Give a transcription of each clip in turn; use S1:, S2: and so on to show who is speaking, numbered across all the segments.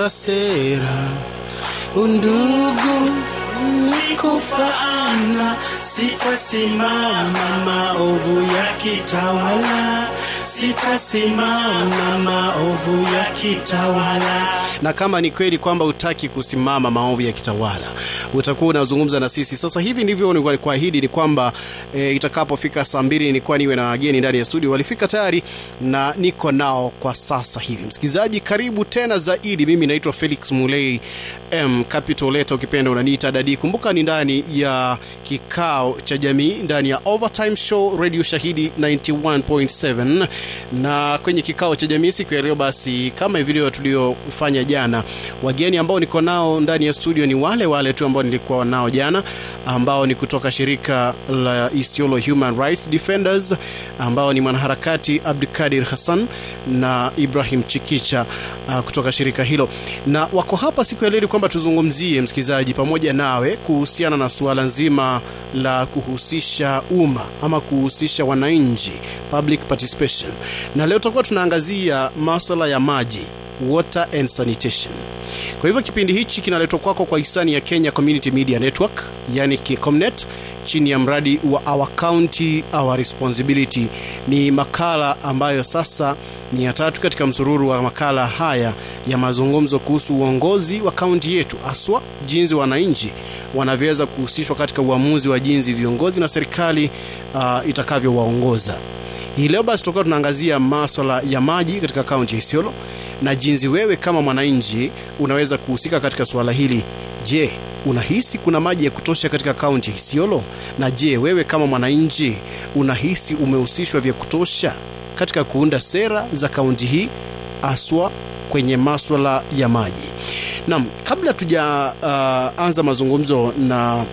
S1: kuunda sera undugu ni kufaana sitasimama maovu yakitawala sitasimama maovu yakitawala na kama ni kweli kwamba utaki kusimama maovu yakitawala utakuwa unazungumza na sisi sasa hivi ndivyo nilikuahidi ni kwamba e, itakapofika saa mbili nilikuwa niwe na wageni ndani ya studio walifika tayari na niko nao kwa sasa hivi msikilizaji karibu tena zaidi mimi naitwa felix mulei m capital leta ukipenda unaniita dadi kumbuka ni ndani ya kikao cha jamii ndani ya overtime show radio shahidi 91.7 na kwenye kikao cha jamii siku ya leo basi kama vile tuliofanya jana wageni ambao niko nao ndani ya studio ni wale wale tu ambao nilikuwa nao jana ambao ni kutoka shirika la isiolo human rights defenders ambao ni mwanaharakati abdukadir hassan na ibrahim chikicha uh, kutoka shirika hilo na wako hapa siku ya leo kwamba tuzungumzie msikilizaji pamoja nawe kuhusiana na suala nzima la kuhusisha umma ama kuhusisha wananchi public participation na leo tutakuwa tunaangazia maswala ya maji water and sanitation kwa hivyo kipindi hichi kinaletwa kwako kwa hisani ya kenya community media network yani kicomnet chini ya mradi wa our county our responsibility ni makala ambayo sasa ni ya tatu katika msururu wa makala haya ya mazungumzo kuhusu uongozi wa kaunti yetu haswa jinsi wananchi wanavyoweza kuhusishwa katika uamuzi wa jinsi viongozi na serikali uh, itakavyowaongoza hii leo basi tutakuwa tunaangazia maswala ya maji katika kaunti ya isiolo na jinsi wewe kama mwananchi unaweza kuhusika katika suala hili je unahisi kuna maji ya kutosha katika kaunti ya isiolo na je wewe kama mwananchi unahisi umehusishwa vya kutosha katika kuunda sera za kaunti hii haswa kwenye maswala ya maji nam kabla tujaanza uh, mazungumzo na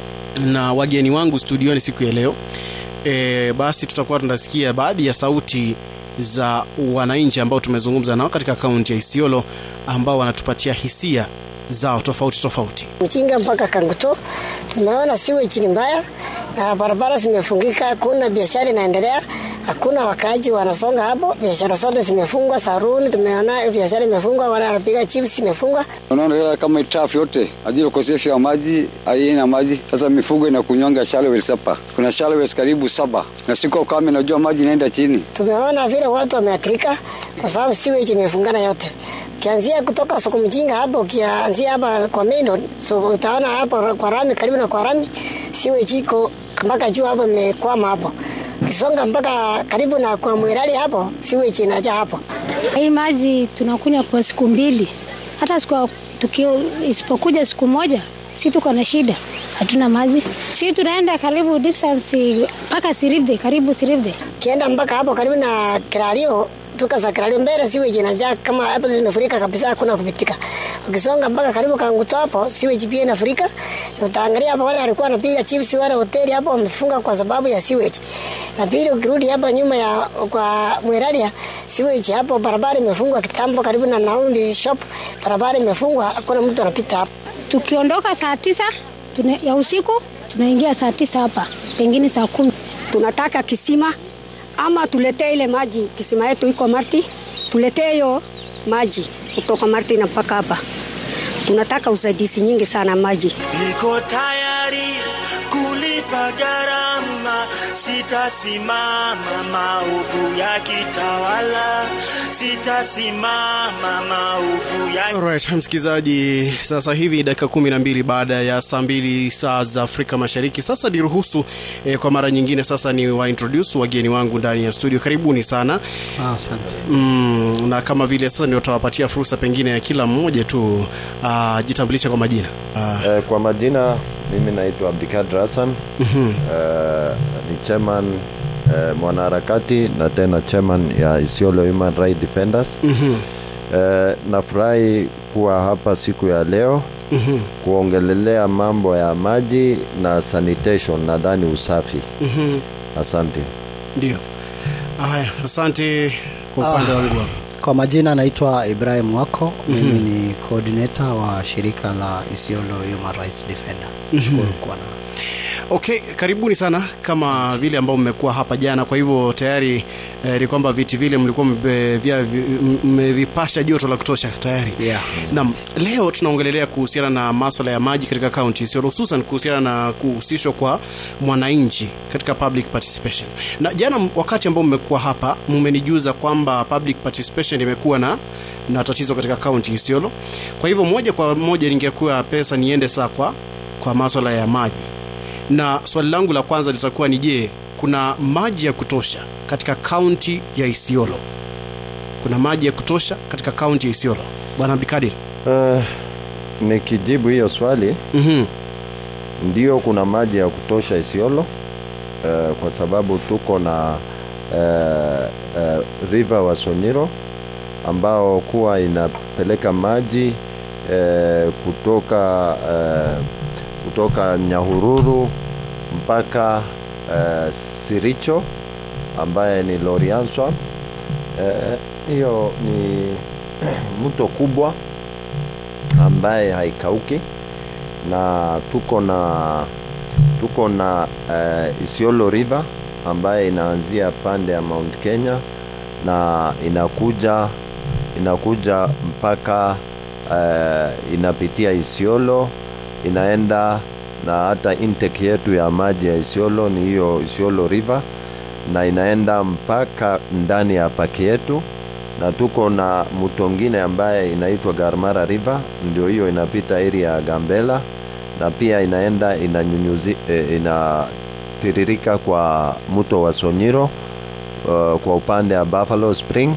S1: na wageni wangu studioni siku ya leo e, basi tutakuwa tunasikia baadhi ya sauti za wananchi ambao tumezungumza nao katika kaunti ya isiolo ambao wanatupatia hisia zao tofauti tofauti
S2: mchinga mpaka kanguto tumeona siweji ni mbaya na barabara zimefungika kuna biashara inaendelea hakuna wakaaji wanasonga hapo biashara zote zimefungwa saruni tumeona biashara imefungwa wala wanapiga chips imefungwa
S3: unaona kama itafu yote ajili ukosefu wa maji haina maji sasa mifugo inakunywanga shalowel sapa kuna shalowel karibu saba na siku ukame najua maji inaenda chini
S2: tumeona vile watu wameathirika kwa sababu siweji imefungana yote ukianzia kutoka soko mjinga hapo ukianzia hapa kwa main so utaona hapo kwa rami karibu na kwa rami siweji iko mpaka juu hapo imekwama hapo ukisonga mpaka karibu na kwa mwirali hapo siweji inaja hapo
S4: hii maji tunakunywa kwa siku mbili hata siku tukio isipokuja siku moja si tuko na shida hatuna maji si tunaenda karibu distance mpaka siribde karibu siribde
S2: ukienda mpaka hapo karibu na kirario tuka za kirario mbele siweji inajaa kama hapo zimefurika kabisa hakuna kupitika ukisonga mpaka karibu kanguto hapo siweji pia inafurika utaangalia hapo wale walikuwa wanapiga chips wale hoteli hapo wamefunga kwa sababu ya siweji na pili ukirudi hapa nyuma ya kwa mweralia siweji hapo barabara imefungwa kitambo karibu na naundi shop barabara imefungwa hakuna mtu anapita hapo
S4: tukiondoka saa tisa tuna, ya usiku tunaingia saa tisa hapa pengine saa kumi
S5: tunataka kisima ama tuletee ile maji kisima yetu iko marti tuletee hiyo maji kutoka marti na mpaka hapa tunataka usaidizi nyingi sana maji
S1: niko tayari kulipa gharama sitasimama maovu ya kitawala sitasimama maovu ya Alright, msikilizaji sasa hivi dakika kumi na mbili baada ya saa mbili saa za afrika mashariki sasa niruhusu eh, kwa mara nyingine sasa ni waintroduce wageni wangu ndani ya studio karibuni sana
S6: asante
S1: mm, na kama vile sasa ndio tawapatia fursa pengine ya kila mmoja tu uh, jitambulisha kwa majina uh,
S7: Eh, kwa majina mimi naitwa Abdikadir Hassan mm-hmm. eh, ni chairman eh, mwanaharakati na tena chairman ya Isiolo Human Rights Defenders mm-hmm. eh, nafurahi kuwa hapa siku ya leo mm-hmm. kuongelelea mambo ya maji na sanitation nadhani usafi
S1: mm-hmm.
S7: asante
S1: ndio haya asante kwa upande wangu hapa.
S6: kwa majina naitwa ibrahim wako mimi ni coordinator wa shirika la isiolo human rights defender nashukuru kuwa na
S1: okay karibuni sana kama vile ambao mmekuwa hapa jana kwa hivyo tayari eh, ni kwamba viti vile mlikuwa mbe- vya- vi- mmevipasha joto la kutosha tayari
S6: Yeah.
S1: Naam, leo tunaongelelea kuhusiana na maswala ya maji katika kaunti sio hususan kuhusiana na kuhusishwa kwa mwananchi katika public participation. Na jana m- wakati ambao mmekuwa hapa mmenijuza kwamba public participation imekuwa na na tatizo katika kaunti Isiolo. Kwa hivyo moja kwa moja ningekuwa pesa niende saa kwa kwa maswala ya maji. Na swali langu la kwanza litakuwa ni je, kuna maji ya kutosha katika kaunti ya Isiolo? Kuna maji ya kutosha katika kaunti ya Isiolo? Bwana Abdikadir.
S7: Uh, nikijibu hiyo swali
S1: Mhm.
S7: ndio kuna maji ya kutosha Isiolo uh, kwa sababu tuko na uh, uh, river wa Sonyiro ambao kuwa inapeleka maji uh, kutoka uh, kutoka Nyahururu mpaka uh, Siricho ambaye ni Lorianswa. Eh, Hiyo ni mto kubwa ambaye haikauki na tuko na tuko na uh, Isiolo River ambaye inaanzia pande ya Mount Kenya na inakuja inakuja mpaka uh, inapitia Isiolo inaenda na hata intake yetu ya maji ya Isiolo ni hiyo Isiolo River na inaenda mpaka ndani ya paki yetu na tuko na mto ngine ambaye inaitwa Garmara River, ndio hiyo inapita area ya Gambela na pia inaenda inanyunyuzi, eh, inatiririka kwa mto wa Sonyiro uh, kwa upande wa Buffalo Spring.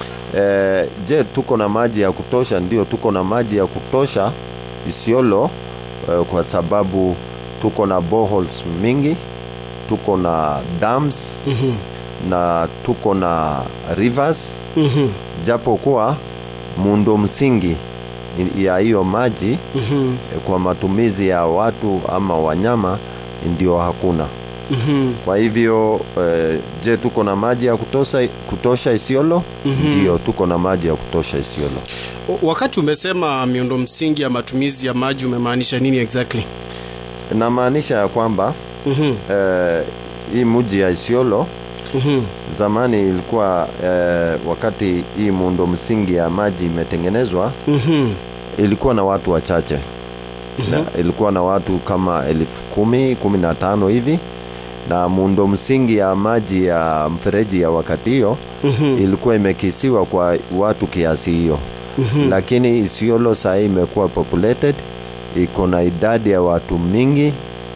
S7: Eh, je, tuko na maji ya kutosha? Ndio, tuko na maji ya kutosha Isiolo eh, kwa sababu tuko na boreholes mingi, tuko na dams
S1: Mhm.
S7: na tuko na rivers
S1: Mhm.
S7: japo kuwa muundo msingi ya hiyo maji
S1: Mhm.
S7: eh, kwa matumizi ya watu ama wanyama ndio hakuna.
S1: Mhm.
S7: Kwa hivyo eh, je, tuko na maji ya kutosha, kutosha Isiolo? Ndio, tuko na maji ya kutosha Isiolo.
S1: O- Wakati umesema miundo msingi ya matumizi ya maji umemaanisha nini exactly?
S7: Namaanisha ya kwamba
S1: Mhm.
S7: eh, hii mji ya Isiolo
S1: Mhm.
S7: zamani ilikuwa eh, wakati hii muundo msingi ya maji imetengenezwa
S1: Mhm.
S7: ilikuwa na watu wachache na ilikuwa na watu kama elfu kumi kumi na tano hivi na muundo msingi ya maji ya mfereji ya wakati hiyo
S1: Mhm.
S7: ilikuwa imekisiwa kwa watu kiasi hiyo lakini Isiolo sahii imekuwa populated iko na idadi ya watu mingi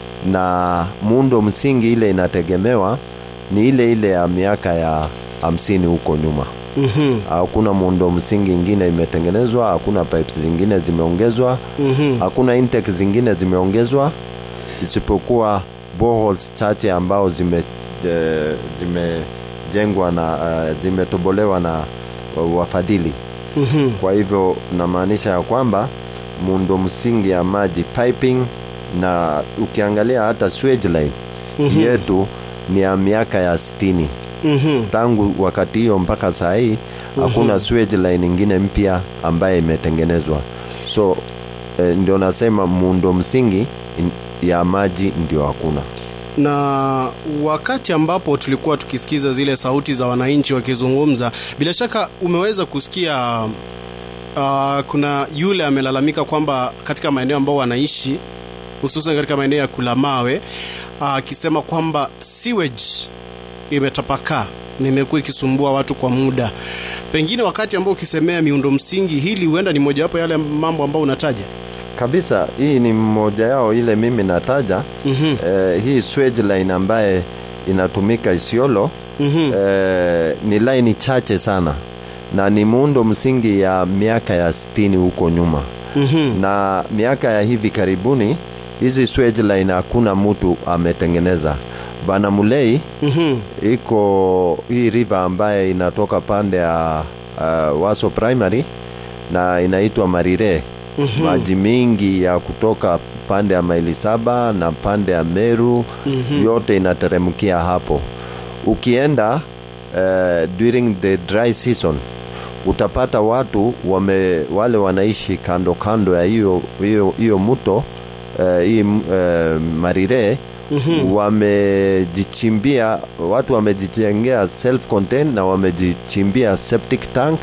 S7: na muundo msingi ile inategemewa ni ile ile ya miaka ya hamsini huko nyuma
S1: Mhm.
S7: hakuna muundo msingi ingine imetengenezwa hakuna pipes zingine zimeongezwa
S1: Mhm.
S7: hakuna intake zingine zimeongezwa isipokuwa boreholes chache ambao zime eh, zimejengwa na uh, zimetobolewa na uh, wafadhili
S1: Mhm.
S7: kwa hivyo namaanisha ya kwamba muundo msingi ya maji piping na ukiangalia hata sewage line yetu ni ya miaka ya sitini
S1: Mhm.
S7: tangu wakati hiyo mpaka saa hii hakuna sewage line ingine mpya ambaye imetengenezwa so eh, ndio nasema muundo msingi in- ya maji ndio hakuna
S1: na wakati ambapo tulikuwa tukisikiza zile sauti za wananchi wakizungumza, bila shaka umeweza kusikia uh, kuna yule amelalamika kwamba katika maeneo ambao wanaishi hususan katika maeneo ya Kulamawe akisema kwamba sewage imetapakaa na imekuwa ikisumbua watu kwa muda. Pengine wakati ambao ukisemea miundo msingi, hili huenda ni mojawapo ya yale mambo ambao unataja.
S7: kabisa hii ni mmoja yao ile mimi nataja
S1: Mhm.
S7: eh, hii sewage line ambaye inatumika Isiolo
S1: Mhm.
S7: eh, ni laini chache sana na ni muundo msingi ya miaka ya sitini huko nyuma
S1: Mhm.
S7: na miaka ya hivi karibuni hizi sewage line hakuna mtu ametengeneza bana mulei
S1: Mhm.
S7: iko hii river ambaye inatoka pande ya uh, waso primary na inaitwa marire mm-hmm. maji mingi ya kutoka pande ya maili saba na pande ya meru mm-hmm. yote inateremkia hapo ukienda uh, during the dry season utapata watu wame, wale wanaishi kando kando ya hiyo hiyo hiyo mto uh, hii uh, marire wamejichimbia watu wamejijengea self contained na wamejichimbia septic tank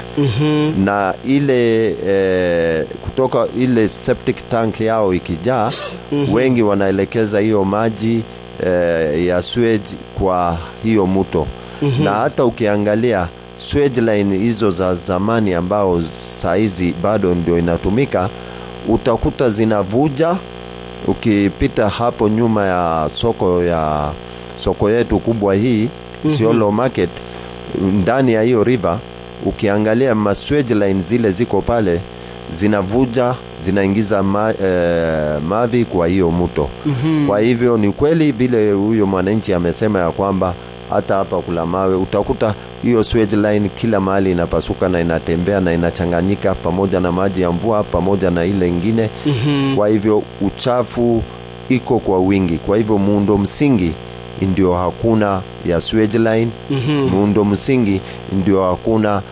S7: na ile eh, kutoka ile septic tank yao ikijaa wengi wanaelekeza hiyo maji eh, ya sewage kwa hiyo mto na hata ukiangalia sewage line hizo za zamani ambao saizi bado ndio inatumika utakuta zinavuja ukipita hapo nyuma ya soko ya soko yetu kubwa hii Isiolo market ndani ya hiyo river ukiangalia maswage line zile ziko pale zinavuja zinaingiza ma, eh, mavi kwa hiyo mto mm-hmm. kwa hivyo ni kweli vile huyo mwananchi amesema ya kwamba hata hapa kula mawe utakuta hiyo swage line kila mahali inapasuka na inatembea na inachanganyika pamoja na maji ya mvua pamoja na ile ingine mm-hmm. kwa hivyo uchafu iko kwa wingi kwa hivyo muundo msingi ndio hakuna ya swage line mm-hmm. muundo msingi ndio hakuna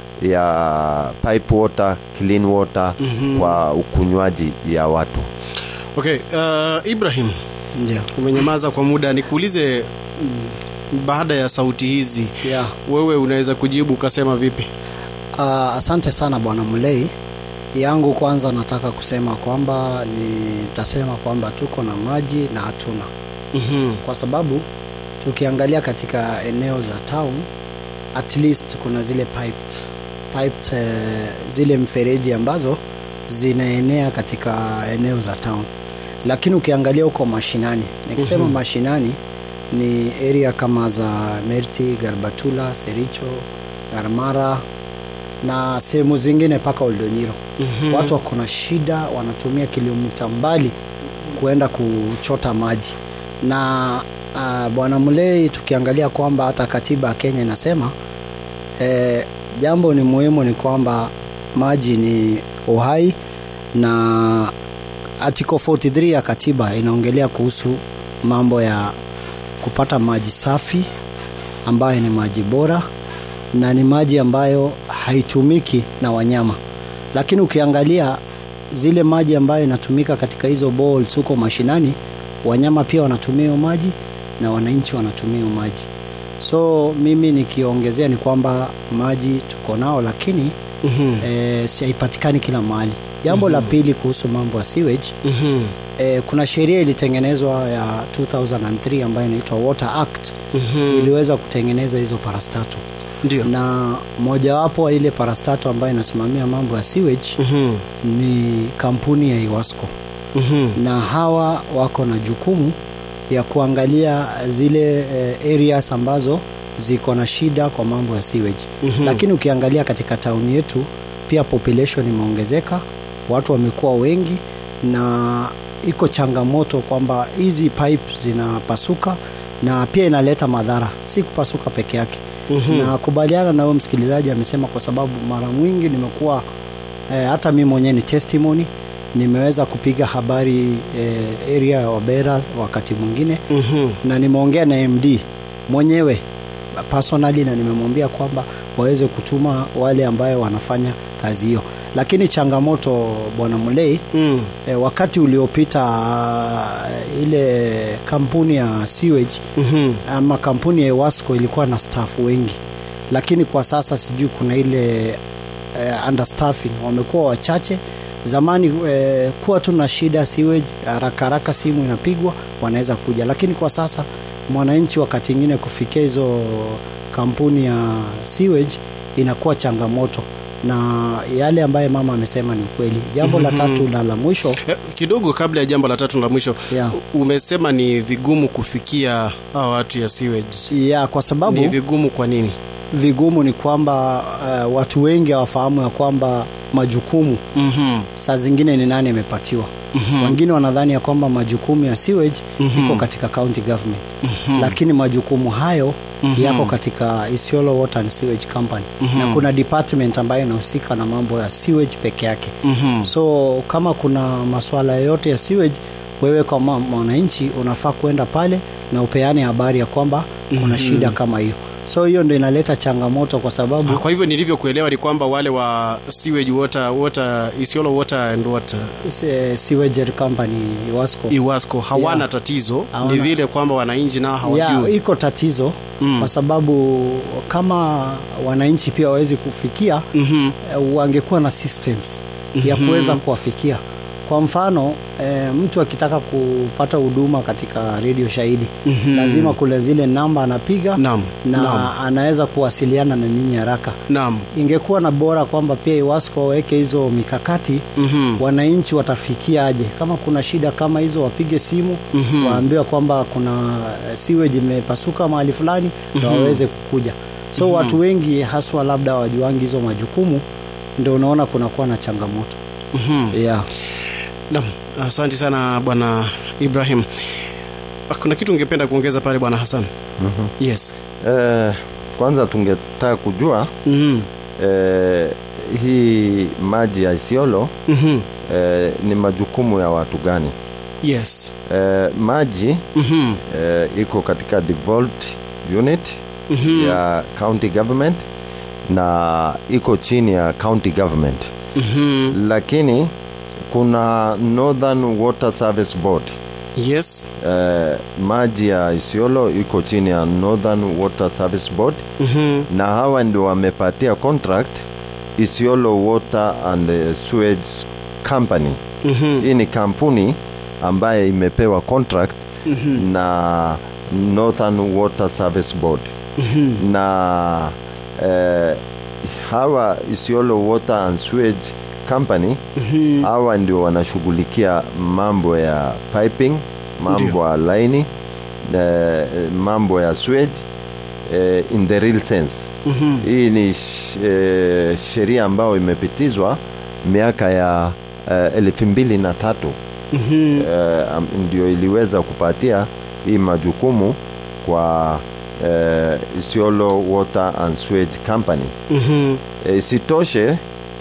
S7: ya pipe water clean water mm-hmm. kwa ukunywaji ya watu
S1: okay uh, ibrahim
S6: ndio
S1: umenyamaza kwa muda nikuulize baada ya sauti hizi
S6: yeah.
S1: wewe unaweza kujibu ukasema vipi
S6: Uh, asante sana bwana Mulei. Yangu kwanza nataka kusema kwamba nitasema kwamba tuko na maji na hatuna,
S1: mm-hmm.
S6: kwa sababu tukiangalia katika eneo za town at least kuna zile piped, piped, eh, zile mfereji ambazo zinaenea katika eneo za town, lakini ukiangalia huko mashinani, nikisema mm-hmm. mashinani ni area kama za Merti, Garbatula, Sericho, Garmara na sehemu zingine mpaka Oldonyiro. mm-hmm. Watu wako na shida, wanatumia kilomita mbali kuenda kuchota maji na uh, bwana Mulei, tukiangalia kwamba hata katiba ya Kenya inasema eh, jambo ni muhimu ni kwamba maji ni uhai na article 43 ya katiba inaongelea kuhusu mambo ya kupata maji safi ambayo ni maji bora na ni maji ambayo haitumiki na wanyama lakini ukiangalia zile maji ambayo inatumika katika hizo bowls huko mashinani wanyama pia wanatumia hiyo maji na wananchi wanatumia hiyo maji so mimi nikiongezea ni kwamba maji tuko nao lakini mm-hmm. e, haipatikani kila mahali jambo mm-hmm. la pili kuhusu mambo ya sewage
S1: Mm-hmm.
S6: e, kuna sheria ilitengenezwa ya 2003 ambayo inaitwa water act mm-hmm. iliweza kutengeneza hizo parastato
S1: ndio
S6: na mojawapo wa ile parastato ambayo inasimamia mambo ya sewage
S1: mm-hmm.
S6: ni kampuni ya iwasco
S1: Mm-hmm.
S6: na hawa wako na jukumu ya kuangalia zile eh, areas ambazo ziko na shida kwa mambo ya sewage mm-hmm. lakini ukiangalia katika tauni yetu pia population imeongezeka watu wamekuwa wengi na iko changamoto kwamba hizi pipe zinapasuka na pia inaleta madhara si kupasuka peke yake mm-hmm. na kubaliana na huyo msikilizaji amesema kwa sababu mara mwingi nimekuwa eh, hata mi mwenyewe ni testimony nimeweza kupiga habari eh, area ya wabera wakati mwingine
S1: Mm-hmm.
S6: na nimeongea na md mwenyewe personally na nimemwambia kwamba waweze kutuma wale ambayo wanafanya kazi hiyo lakini changamoto bwana mulei
S1: Mm.
S6: e, wakati uliopita uh, ile kampuni ya sewage
S1: Mm-hmm.
S6: ama kampuni ya Ewasco ilikuwa na staff wengi lakini kwa sasa sijui kuna ile eh, understaffing wamekuwa wachache zamani eh, kuwa tu na shida sewage haraka haraka simu inapigwa wanaweza kuja lakini kwa sasa mwananchi wakati ingine kufikia hizo kampuni ya sewage inakuwa changamoto na yale ambayo mama amesema ni ukweli jambo la tatu na la mwisho
S1: Eh, kidogo kabla ya jambo la tatu la mwisho
S6: Yeah.
S1: umesema ni vigumu kufikia hawa watu ya sewage
S6: ya kwa sababu
S1: ni vigumu kwa nini
S6: vigumu ni kwamba uh, watu wengi hawafahamu ya kwamba majukumu
S1: mm-hmm.
S6: saa zingine ni nani amepatiwa mm-hmm. wengine wanadhani ya kwamba majukumu ya sewage mm-hmm. iko katika county government mm-hmm. lakini majukumu hayo mm-hmm. yako katika Isiolo Water and Sewage Company mm-hmm. na kuna department ambayo inahusika na mambo ya sewage peke yake
S1: Mm-hmm.
S6: so kama kuna masuala yoyote ya sewage wewe kama mwananchi unafaa kwenda pale na upeane habari ya kwamba kuna shida kama hiyo so hiyo ndo inaleta changamoto kwa sababu
S1: Ah, Kwa hivyo nilivyokuelewa ni kwamba wale wa sewage water, water Isiolo water and water
S6: se- sewage company Wasco
S1: Iwasco hawana
S6: Yeah.
S1: tatizo,
S6: Hawana.
S1: ni vile kwamba wananchi nao
S6: ya
S1: hawajui.
S6: iko tatizo
S1: Mm.
S6: kwa sababu kama wananchi pia wawezi kufikia
S1: Mhm.
S6: eh, wangekuwa na systems ya kuweza kuwafikia kwa mfano eh, mtu akitaka kupata huduma katika redio shahidi lazima kule zile namba anapiga
S1: Naam,
S6: na
S1: naam.
S6: anaweza kuwasiliana na nyinyi haraka
S1: Naam.
S6: ingekuwa na bora kwamba pia iwasco waweke hizo mikakati
S1: Mhm.
S6: wananchi watafikia aje kama kuna shida kama hizo wapige simu
S1: Mhm.
S6: waambiwa kwamba kuna eh, sewage imepasuka mahali fulani na waweze kukuja so watu wengi haswa labda wajuangi hizo majukumu ndio unaona kunakuwa na changamoto
S1: Mhm.
S6: yeah.
S1: Naam, asante sana bwana Ibrahim. Ah, Kuna kitu ungependa kuongeza pale bwana Hassan? Yes.
S7: Eh, kwanza tungetaka kujua
S1: Mhm.
S7: eh, hii maji ya Isiolo
S1: Mhm.
S7: eh, ni majukumu ya watu gani?
S1: Yes.
S7: Eh, maji
S1: Mhm.
S7: eh, iko katika devolved unit
S1: Mhm.
S7: ya county government na iko chini ya county government
S1: Mhm.
S7: lakini kuna Northern Water Service Board
S1: Yes.
S7: eh, maji ya Isiolo iko chini ya Northern Water Service Board
S1: Mhm.
S7: na hawa ndio wamepatia contract Isiolo Water and eh, Sewage Company.
S1: Mhm.
S7: Hii ni kampuni ambaye imepewa contract na Northern Water Service Board na eh, hawa Isiolo Water and Sewage Company hawa ndio wanashughulikia mambo ya piping, mambo ya laini, eh, mambo ya sewage eh, in the real sense. Hii ni sh- eh, sheria ambayo imepitizwa miaka ya eh, elfu mbili na tatu eh, am- ndio iliweza kupatia hii majukumu kwa eh, Isiolo Water and Sewage Company.
S1: Mhm.
S7: E, isitoshe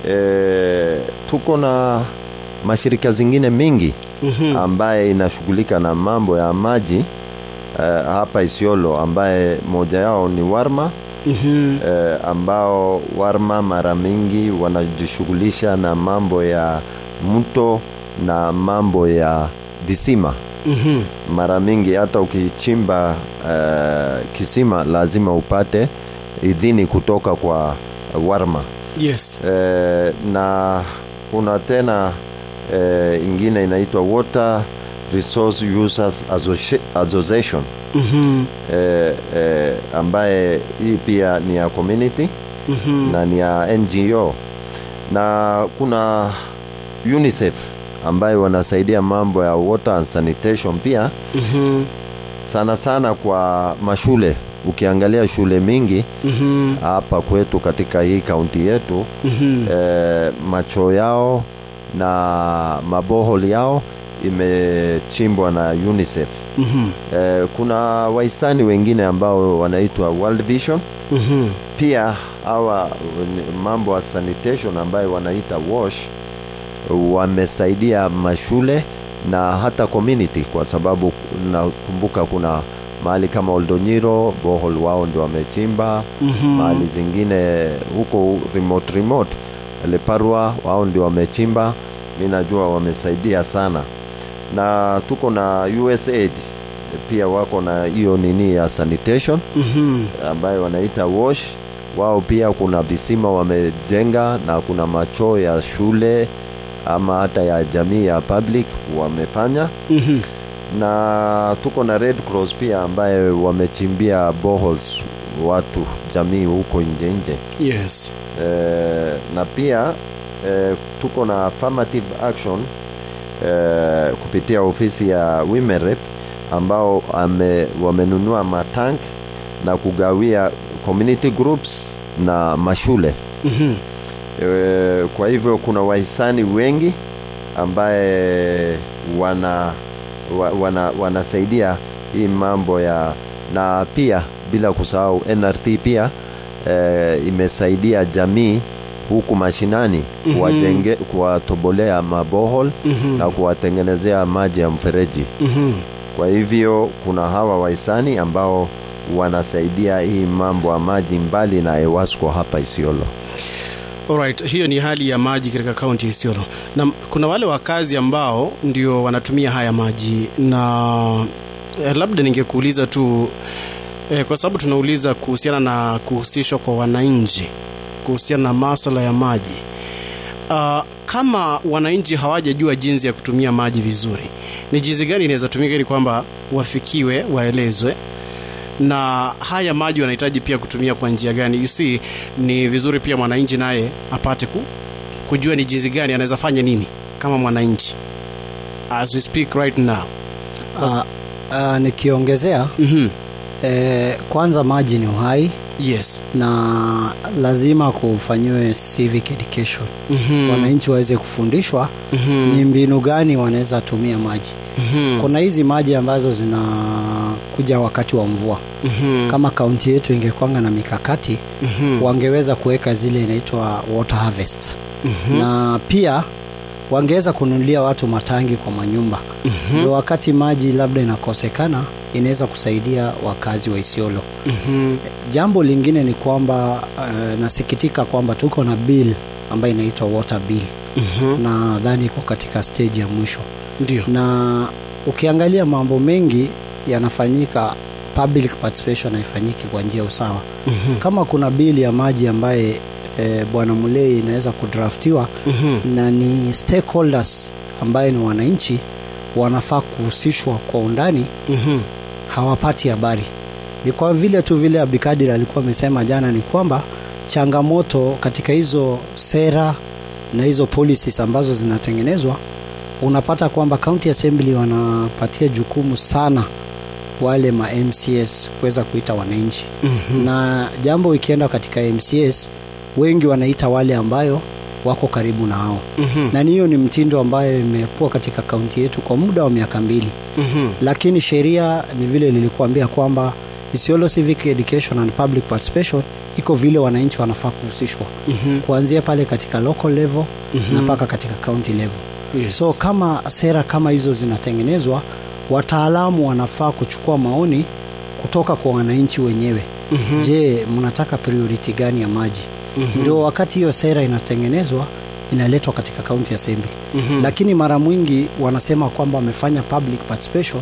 S7: e, tuko na mashirika zingine mingi ambaye inashughulika na mambo ya maji e, hapa Isiolo ambaye moja yao ni Warma
S1: Mhm.
S7: e, ambao Warma mara mingi wanajishughulisha na mambo ya mto na mambo ya visima
S1: Mhm.
S7: mara mingi hata ukichimba uh, kisima lazima upate idhini kutoka kwa Warma
S1: Yes.
S7: eh, na kuna tena eh, ingine inaitwa Water Resource Users Associ- Association
S1: Mhm.
S7: eh, eh, ambaye hii pia ni ya community
S1: Mhm.
S7: na ni ya NGO na kuna UNICEF ambayo wanasaidia mambo ya water and sanitation pia
S1: Mhm.
S7: sana sana kwa mashule ukiangalia shule mingi
S1: Mhm.
S7: hapa kwetu katika hii kaunti yetu
S1: Mhm.
S7: eh, macho yao na mabohol yao imechimbwa na UNICEF.
S1: Mhm.
S7: Eh, kuna wahisani wengine ambao wanaitwa World Vision
S1: Mhm.
S7: pia hawa ni mambo ya sanitation ambayo wanaita wash wamesaidia mashule na hata community kwa sababu nakumbuka kuna mahali kama Oldonyiro bohol wao ndio wamechimba
S1: Mhm.
S7: mahali zingine huko remote remote Leparwa wao ndio wamechimba mi najua wamesaidia sana na tuko na USAID pia wako na hiyo nini ya sanitation
S1: Mhm.
S7: ambayo wanaita wash wao pia kuna visima wamejenga na kuna machoo ya shule ama hata ya jamii ya public wamefanya
S1: Mhm.
S7: na tuko na Red Cross pia ambaye wamechimbia boreholes watu jamii huko nje nje
S1: Yes.
S7: eh, na pia eh, tuko na affirmative action eh, kupitia ofisi ya Women Rep ambao ame, wamenunua matank na kugawia community groups na mashule
S1: Mhm.
S7: e, kwa hivyo kuna wahisani wengi ambaye wana, wa, wana wanasaidia hii mambo ya na pia bila kusahau NRT pia e, imesaidia jamii huku mashinani kuwajenge kuwatobolea mabohol
S1: Mhm.
S7: na kuwatengenezea maji ya mfereji
S1: Mhm.
S7: kwa hivyo kuna hawa wahisani ambao wanasaidia hii mambo ya maji mbali na Ewasco hapa Isiolo.
S1: Alright, hiyo ni hali ya maji katika kaunti ya Isiolo, na kuna wale wakazi ambao ndio wanatumia haya maji, na eh, labda ningekuuliza tu eh, kwa sababu tunauliza kuhusiana na kuhusishwa kwa wananchi kuhusiana na masuala ya maji. Uh, kama wananchi hawajajua jinsi ya kutumia maji vizuri, ni jinsi gani inaweza tumika ili kwamba wafikiwe, waelezwe na haya maji wanahitaji pia kutumia kwa njia gani? You see, ni vizuri pia mwananchi naye apate ku, kujua ni jinsi gani anaweza fanya nini kama mwananchi as we speak right now.
S6: Uh, uh, nikiongezea
S1: Mhm.
S6: eh, kwanza maji ni uhai
S1: Yes.
S6: na lazima kufanyiwe civic education
S1: Mhm.
S6: wananchi waweze kufundishwa
S1: Mhm.
S6: ni mbinu gani wanaweza tumia maji
S1: Mhm.
S6: kuna hizi maji ambazo zinakuja wakati wa mvua
S1: Mhm.
S6: kama kaunti yetu ingekwanga na mikakati
S1: Mhm.
S6: wangeweza kuweka zile inaitwa water harvest na pia wangeweza kununulia watu matangi kwa manyumba ndio wakati maji labda inakosekana inaweza kusaidia wakazi wa Isiolo
S1: Mhm.
S6: jambo lingine ni kwamba uh, nasikitika kwamba tuko na bill ambayo inaitwa water bill
S1: Mhm.
S6: nadhani iko katika stage ya mwisho
S1: Ndio.
S6: na ukiangalia mambo mengi yanafanyika public participation haifanyiki kwa njia usawa
S1: Mhm.
S6: kama kuna bili ya maji ambaye e, bwana mulei inaweza kudraftiwa
S1: Mhm.
S6: na ni stakeholders ambaye ni wananchi wanafaa kuhusishwa kwa undani
S1: Mhm.
S6: hawapati habari ni kwa vile tu vile abdikadir alikuwa amesema jana ni kwamba changamoto katika hizo sera na hizo policies ambazo zinatengenezwa unapata kwamba county assembly wanapatia jukumu sana wale ma mcs kuweza kuita wananchi
S1: Mhm.
S6: na jambo ikienda katika mcs wengi wanaita wale ambayo wako karibu na hao
S1: Mhm.
S6: na ni hiyo ni mtindo ambayo imekuwa katika kaunti yetu kwa muda wa miaka mbili
S1: Mhm.
S6: lakini sheria ni vile lilikuambia kwamba Isiolo Civic Education and Public Participation iko vile wananchi wanafaa kuhusishwa
S1: Mhm.
S6: kuanzia pale katika local level na mpaka katika county level
S1: Yes.
S6: so kama sera kama hizo zinatengenezwa wataalamu wanafaa kuchukua maoni kutoka kwa wananchi wenyewe
S1: Mhm.
S6: je mnataka priority gani ya maji
S1: Mhm.
S6: ndio wakati hiyo sera inatengenezwa inaletwa katika county assembly
S1: Mhm.
S6: lakini mara mwingi wanasema kwamba wamefanya public participation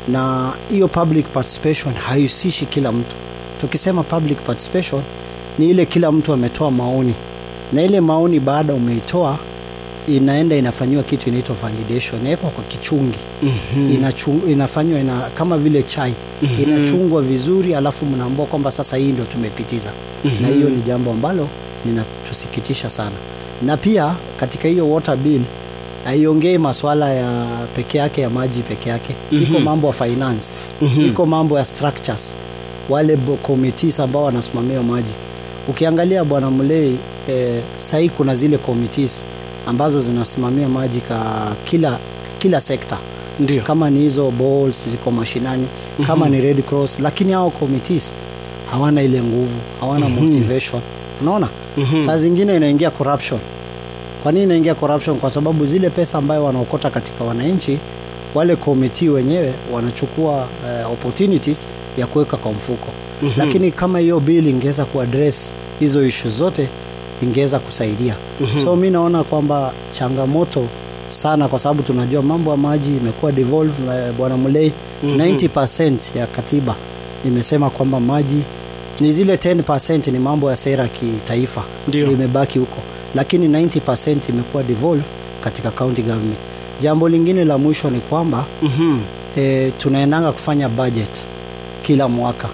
S6: na hiyo public participation haihusishi kila mtu tukisema public participation ni ile kila mtu ametoa maoni na ile maoni baada umeitoa inaenda inafanyiwa kitu inaitwa validation inawekwa kwa kichungi
S1: Mhm.
S6: Inachu- inafanywa ina, kama vile chai inachungwa vizuri alafu mnaambua kwamba sasa hii ndio tumepitiza na hiyo ni jambo ambalo linatusikitisha sana na pia katika hiyo water bill haiongei maswala ya peke yake ya maji peke yake iko mambo ya finance iko mambo ya structures wale bo- committees ambao wanasimamia maji ukiangalia bwana mlei eh, sahii kuna zile committees ambazo zinasimamia maji ka kila kila sekta
S1: Ndio.
S6: kama ni hizo balls ziko mashinani kama ni red cross lakini hao committees hawana ile nguvu hawana motivation unaona saa zingine inaingia corruption kwa nini inaingia corruption kwa sababu zile pesa ambayo wanaokota katika wananchi wale komiti wenyewe wanachukua uh, opportunities ya kuweka kwa mfuko mm-hmm. lakini kama hiyo bill ingeweza kuaddress hizo ishu zote ingeweza kusaidia mm-hmm. so mi naona kwamba changamoto sana kwa sababu tunajua mambo ya maji imekuwa devolve na bwana mulei mm-hmm. 90 ya katiba imesema kwamba maji ni zile 10 ni mambo ya sera ya kitaifa
S1: Ndio.
S6: imebaki huko lakini 90 imekuwa devolve katika county government jambo lingine la mwisho ni kwamba
S1: Mhm.
S6: e, tunaendanga kufanya budget kila mwaka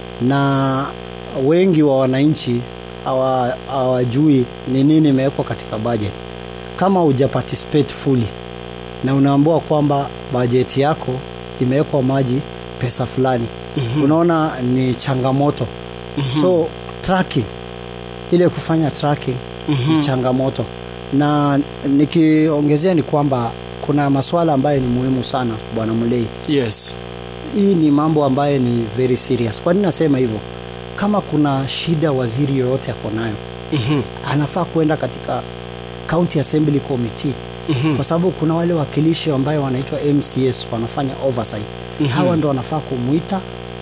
S6: na wengi wa wananchi hawa- hawajui ni nini imewekwa katika budget kama huja participate fully na unaambua kwamba bajeti yako imewekwa maji pesa fulani mm-hmm. unaona ni changamoto mm-hmm. so tracking ile kufanya tracking mm-hmm. ni changamoto na nikiongezea ni kwamba kuna maswala ambayo ni muhimu sana bwana mlei
S1: Yes.
S6: hii ni mambo ambayo ni very serious kwa nini nasema hivyo kama kuna shida waziri yoyote ako nayo
S1: Mhm.
S6: anafaa kuenda katika county assembly committee mm-hmm. kwa sababu kuna wale wakilishi ambayo wanaitwa mcs wanafanya oversight mm-hmm. hawa ndo wanafaa kumwita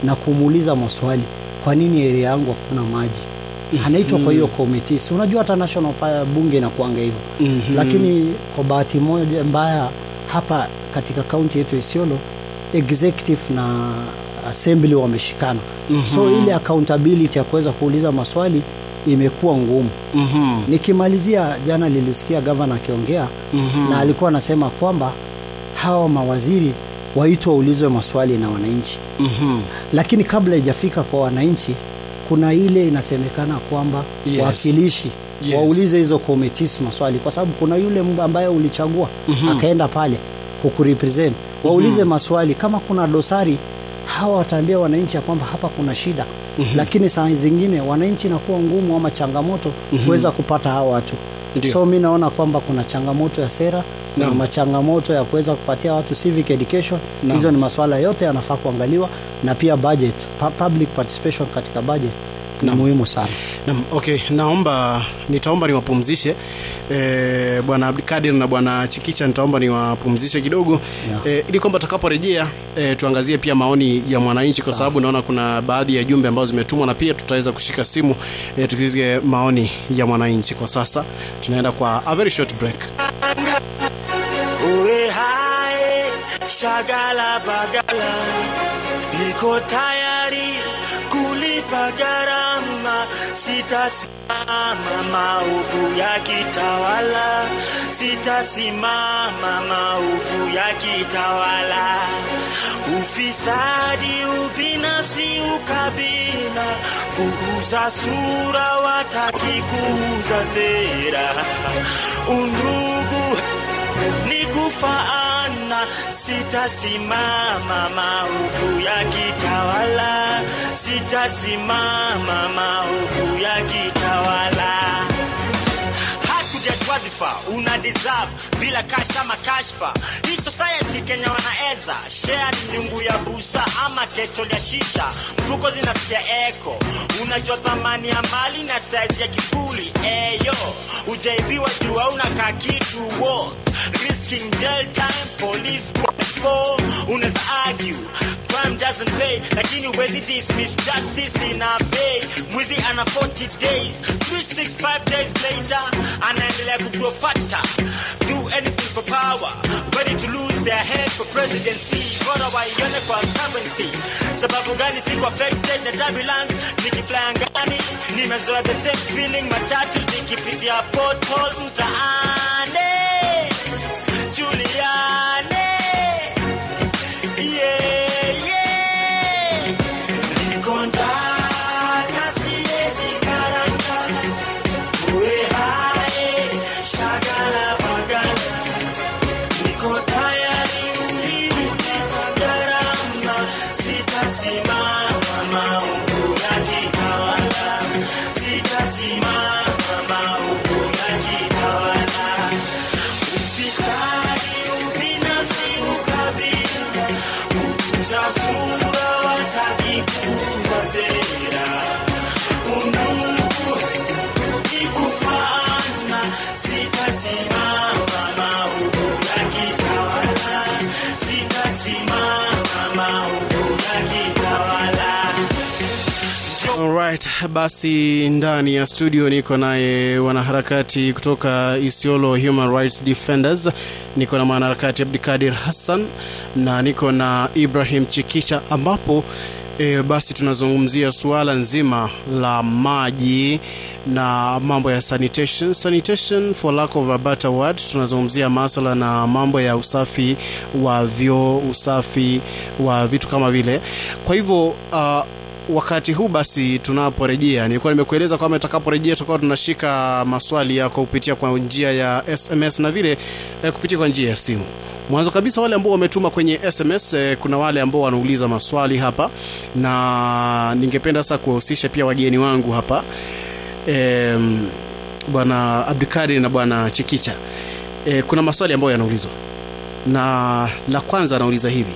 S6: na kumuuliza maswali kwa nini area yangu hakuna maji anaitwa kwa hiyo committee si unajua hata national pa- bunge inakuanga hivyo
S1: Mhm.
S6: lakini kwa bahati moja mbaya hapa katika kaunti yetu Isiolo executive na assembly wameshikana so ile accountability ya kuweza kuuliza maswali imekuwa ngumu
S1: Mhm.
S6: nikimalizia jana nilisikia gavana akiongea na alikuwa anasema kwamba hawa mawaziri waitwa waulizwe maswali na wananchi
S1: Mhm.
S6: lakini kabla ijafika kwa wananchi kuna ile inasemekana kwamba
S1: Yes.
S6: wawakilishi
S1: Yes.
S6: waulize hizo committees maswali kwa sababu kuna yule mba ambaye ulichagua akaenda pale kukurepresent waulize maswali kama kuna dosari hawa wataambia wananchi ya kwamba hapa kuna shida lakini saa zingine wananchi inakuwa ngumu ama changamoto kuweza kupata hawa watu
S1: Ndio.
S6: so mi naona kwamba kuna changamoto ya sera na
S1: Naam.
S6: machangamoto ya kuweza kupatia watu civic education
S1: Naam.
S6: hizo ni masuala yote yanafaa kuangaliwa na pia budget pu- public participation katika budget ni
S1: Naam.
S6: muhimu sana
S1: Naam, okay, naomba nitaomba niwapumzishe e, bwana Abdikadir na bwana Chikicha, nitaomba niwapumzishe kidogo
S6: Yeah.
S1: e, ili kwamba tutakaporejea e, tuangazie pia maoni ya mwananchi, kwa sababu naona kuna baadhi ya jumbe ambazo zimetumwa na pia tutaweza kushika simu e, tukisikie maoni ya mwananchi. Kwa sasa tunaenda kwa a very short break.
S8: Uwe hai shagala bagala, niko tayari kulipa gharama, sitasimama maovu ya kitawala, sitasimama maovu ya kitawala, ufisadi, ubinafsi, ukabila, kuuza sura, wataki kuuza sera, undugu ni kufaana, sitasimama maovu ya kitawala, sitasimama maovu ya kitawala hakuja wadhifa una deserve bila kasha makashfa hii society kenya wanaeza share ni nyungu ya busa ama ketol ya shisha mfuko zinasikia eko unajua thamani ya mali na saizi ya kifuli eyo ujaibiwa juu unakaa kitu wo risking jail time police for unaweza argue crime doesn't pay lakini huwezi dismiss justice ina pay mwizi ana 40 days 365 days later anaendelea kugrow fatter do anything for power ready to lose their head for presidency bora waione kwa currency sababu gani siko affected na turbulence nikifly angani nimezoea the same feeling matatu zikipitia pothole mtaani Juliane yeah, yeah. Niko ndani, siwezi karanga. Uwe hai, shagala bagala. Niko tayari kulipa gharama. Sitasimama maovu ya kitawala. Sitasimama maovu ya kitawala. Ufisadi, ubinafsi, ukabila, kuuza sura, wataki kuuza sera. Undugu ni kufaana, sitasimama maovu ya kitawala, sitasimama maovu ya kitawala.
S1: Alright, basi ndani ya studio niko naye wanaharakati kutoka Isiolo Human Rights Defenders. Niko na mwanaharakati Abdikadir Hassan na niko na Ibrahim Chikicha ambapo e, basi tunazungumzia suala nzima la maji na mambo ya sanitation. Sanitation for lack of a better word, tunazungumzia maswala na mambo ya usafi wa vyoo, usafi wa vitu kama vile. Kwa hivyo uh, wakati huu basi tunaporejea nilikuwa nimekueleza kwamba tutakaporejea tutakuwa tunashika maswali yako kupitia kwa njia ya sms na vile eh, kupitia kwa njia ya simu mwanzo kabisa wale ambao wametuma kwenye sms eh, kuna wale ambao wanauliza maswali hapa na ningependa sasa kuwahusisha pia wageni wangu hapa eh, bwana abdukari na bwana chikicha eh, kuna maswali ambayo yanaulizwa na la kwanza anauliza hivi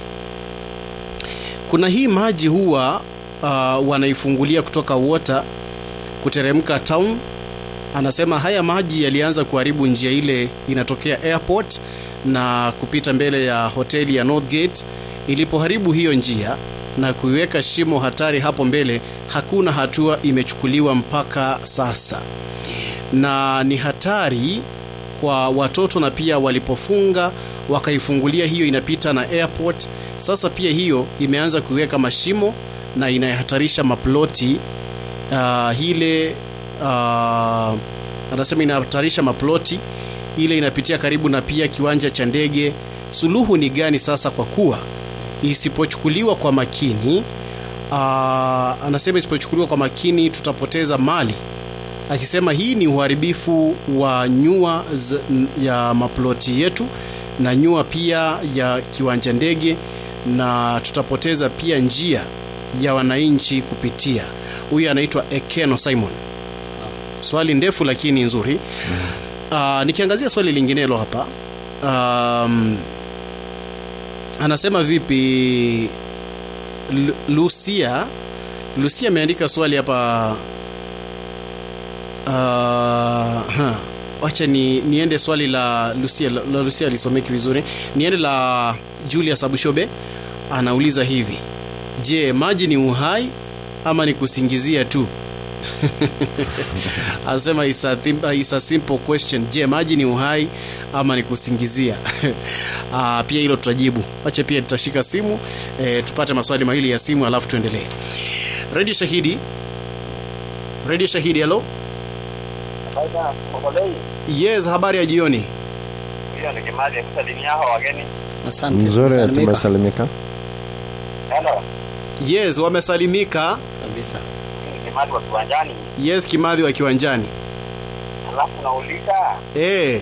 S1: kuna hii maji huwa uh, wanaifungulia kutoka water kuteremka town anasema haya maji yalianza kuharibu njia ile inatokea airport na kupita mbele ya hoteli ya northgate ilipoharibu hiyo njia na kuiweka shimo hatari hapo mbele, hakuna hatua imechukuliwa mpaka sasa, na ni hatari kwa watoto, na pia walipofunga wakaifungulia hiyo inapita na airport. Sasa pia hiyo imeanza kuiweka mashimo na inahatarisha maploti uh, ile uh, anasema inahatarisha maploti ile inapitia karibu na pia kiwanja cha ndege. Suluhu ni gani sasa? Kwa kuwa isipochukuliwa kwa makini uh, anasema isipochukuliwa kwa makini tutapoteza mali, akisema hii ni uharibifu wa nyua z- ya maploti yetu na nyua pia ya kiwanja ndege, na tutapoteza pia njia ya wananchi kupitia. Huyu anaitwa Ekeno Simon. Swali ndefu lakini nzuri. Uh, nikiangazia swali linginelo hapa um, anasema vipi Lu- Lucia Lucia ameandika swali hapa uh, ha. wacha ni, niende swali la Lucia la, la Lucia alisomeki vizuri niende la Julius Abushobe anauliza hivi je maji ni uhai ama ni kusingizia tu anasema it's a, thim- it's a simple question je maji ni uhai ama ni kusingizia uh, pia hilo tutajibu wacha pia tutashika simu eh, tupate maswali mawili ya simu alafu tuendelee redio shahidi redio shahidi halo yes habari ya jioni
S9: hiyo ni kimali ya kusalimia hao wageni.
S6: Asante.
S7: Mzuri,
S6: tumesalimika.
S7: tumesalimika.
S9: Hello,
S1: yes wamesalimika
S6: kabisa.
S9: hii ni kimali wa kiwanjani.
S1: yes kimadhi wa kiwanjani
S9: Alafu nauliza
S1: eh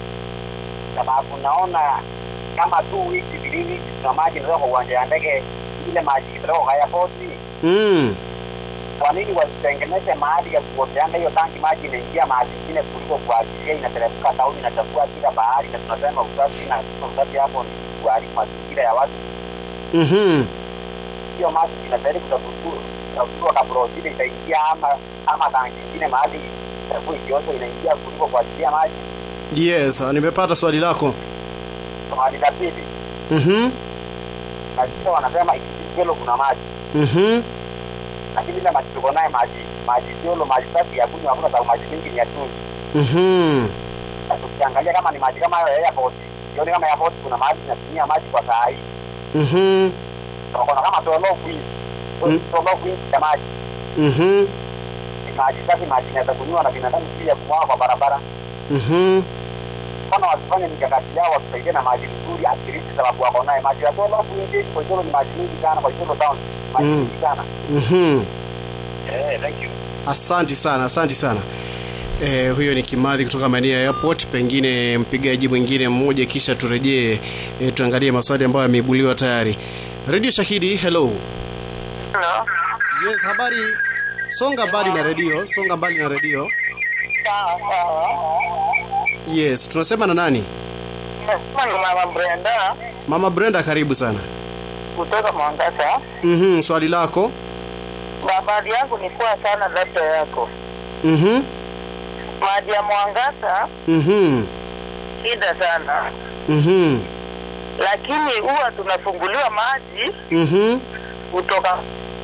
S9: sababu naona kama tu wiki mbili wiki tuna maji ndio kwa uwanja ya ndege ile maji kidogo haya poti.
S1: mm.
S9: Kwa nini wasitengeneze mahali ya kuoteanga hiyo tanki maji inaingia mahali ingine kuliko kuachilia inateremka tauni inachafua kila bahari na tunasema usafi na usafi hapo ni kuharibu mazingira ya watu.
S1: mm-hmm.
S9: hiyo maji inastahili kutafutiwa kabla ile itaingia ama ama tanki ingine mahali itakuwa ikiozo inaingia kuliko kuachilia maji
S1: yes nimepata swali lako
S9: mahali la pili
S1: mm-hmm.
S9: na sio wanasema ikisiolo kuna maji
S1: Mm-hmm.
S9: lakini ile maji tuko naye maji maji siolo maji safi ya kunywa hakuna sababu maji mingi ni ya chumvi
S1: Mm-hmm.
S9: na tukiangalia kama ni maji kama hayo ya airport sioni kama airport kuna maji inatumia maji kwa saa hii
S1: Mm-hmm.
S9: tunaona kama tolo queen
S1: Mm.
S9: tolo queen ya maji
S1: Mm-hmm.
S9: ni maji safi maji inaweza kunywa na binadamu pia kumwaga kwa barabara
S1: Mm-hmm.
S9: kama wasifanye mikakati yao watusaidie na maji vizuri akirisi sababu wako naye maji ya tola kuingi kwa hiyo ni maji mingi sana kwa hiyo town maji
S1: Mm.
S9: mingi sana
S1: Mm-hmm.
S9: eh thank you
S1: Asanti sana, asanti sana. Eh, huyo ni Kimadhi kutoka maeneo ya airport. Pengine mpigaji mwingine mmoja, kisha turejee eh, tuangalie maswali ambayo yameibuliwa tayari. Radio Shahidi, hello.
S9: hello
S1: Yes, habari. Songa mbali na redio, songa mbali na redio.
S9: sawa sawa
S1: Yes, tunasema na nani?
S9: nasema ni mama Brenda
S1: Mama Brenda, karibu sana.
S9: kutoka Mombasa
S1: Mhm, swali lako.
S9: habari yangu ni poa sana labda yako
S1: Mhm.
S9: maji ya mwangaza
S1: Mhm.
S9: shida sana
S1: Mhm.
S9: lakini huwa tunafunguliwa maji
S1: Mhm.
S9: kutoka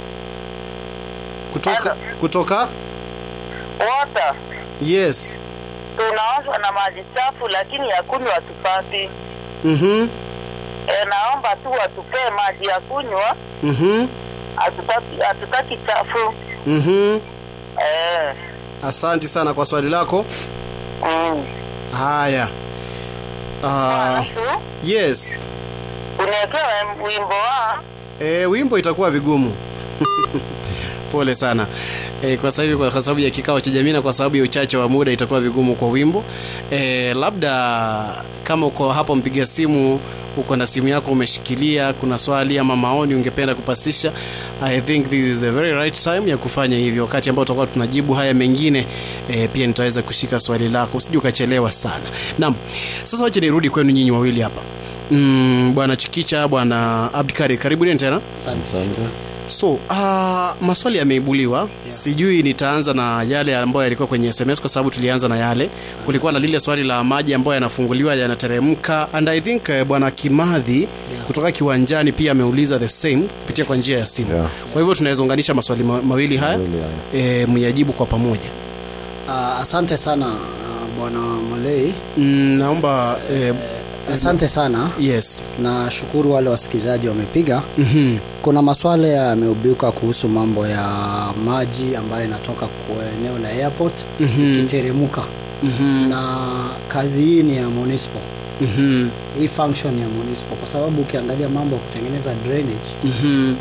S1: Kutoka kutoka
S9: water
S1: Yes.
S9: tunaoshwa na maji chafu lakini ya kunywa hatupati
S1: Mhm.
S9: e, naomba tu watupee maji ya kunywa
S1: Mhm.
S9: hatutaki hatutaki chafu
S1: Mhm.
S9: eh,
S1: Asanti sana kwa swali lako.
S9: mm.
S1: Haya. Ah,
S9: Alafu
S1: yes.
S9: uniekewe wimbo wa
S1: E, wimbo itakuwa vigumu. Pole sana. E, kwa sababu kwa sababu ya kikao cha jamii na kwa sababu ya uchache wa muda itakuwa vigumu kwa wimbo. E, labda kama uko hapo mpiga simu uko na simu yako umeshikilia, kuna swali ama maoni ungependa kupasisha, I think this is the very right time ya kufanya hivyo. Wakati ambao tutakuwa tunajibu haya mengine e, pia nitaweza kushika swali lako, usije ukachelewa sana. Naam, sasa wacha nirudi kwenu nyinyi wawili hapa. Mm, bwana Chikicha, bwana Abdikari, karibuni tena.
S6: Asante.
S7: Asante.
S1: so uh, maswali yameibuliwa yeah. sijui nitaanza na yale ambayo yalikuwa kwenye sms kwa sababu tulianza na yale kulikuwa na lile swali la maji ambayo yanafunguliwa yanateremka and i think uh, bwana kimadhi yeah. kutoka kiwanjani pia ameuliza the same kupitia kwa njia ya simu
S7: Yeah.
S1: kwa hivyo tunaweza unganisha maswali ma- mawili haya
S7: Mawili haya.
S1: e, myajibu kwa pamoja
S6: Uh, asante sana uh, bwana Molei.
S1: mm, naomba e,
S6: Asante sana.
S1: yes
S6: Nashukuru wale wasikilizaji wamepiga.
S1: mm-hmm.
S6: Kuna maswala yameubiuka kuhusu mambo ya maji ambayo inatoka kwa eneo la airport
S1: Mhm.
S6: ikiteremuka
S1: Mm-hmm.
S6: na kazi hii ni ya municipal.
S1: Mm-hmm.
S6: Hii function ya municipal kwa sababu ukiangalia mambo ya kutengeneza drainage
S1: Mm-hmm.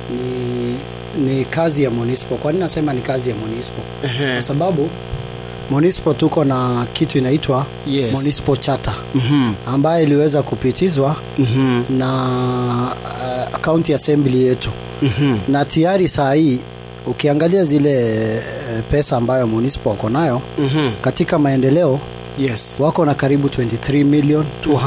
S6: ni, ni kazi ya municipal. Kwa nini nasema ni kazi ya municipal?
S1: Ehe.
S6: Kwa sababu municipal tuko na kitu inaitwa
S1: Yes.
S6: municipal charter
S1: Mm-hmm.
S6: ambayo iliweza kupitizwa
S1: Mm-hmm.
S6: na uh, county assembly yetu
S1: Mm-hmm.
S6: na tayari saa hii ukiangalia zile uh, pesa ambayo municipal wako nayo
S1: Mm-hmm.
S6: katika maendeleo
S1: yes
S6: wako na karibu 23 million